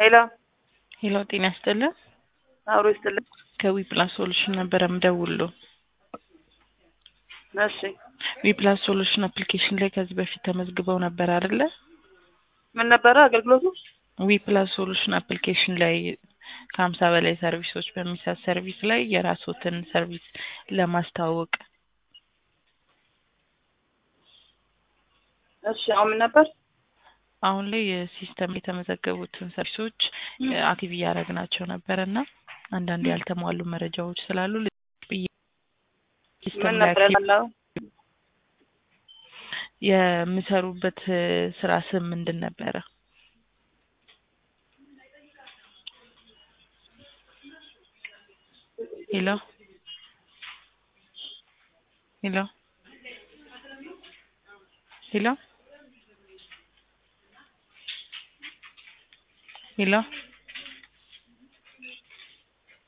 ሄሎ ሄሎ ጤና ይስጥልን። አብሮ ይስጥልን። ከዊፕላስ ሶሉሽን ነበረ ምደውልሎ። እሺ ዊፕላስ ሶሉሽን አፕሊኬሽን ላይ ከዚህ በፊት ተመዝግበው ነበር አይደለ? ምን ነበረ አገልግሎቱ? ዊፕላስ ሶሉሽን አፕሊኬሽን ላይ ከሀምሳ በላይ ሰርቪሶች በሚሰጥ ሰርቪስ ላይ የራስዎትን ሰርቪስ ለማስተዋወቅ እሺ አሁን ምን ነበር? አሁን ላይ የሲስተም የተመዘገቡትን ሰርቪሶች አክቲቭ እያደረግናቸው ነበረ እና አንዳንድ ያልተሟሉ መረጃዎች ስላሉ ብዬ ምን ሲስተም ላይ ነበር አክቲቭ ያለው? የምሰሩበት ስራ ስም ምንድን ነበረ? ሄሎ ሄሎ ሄሎ ሄሎ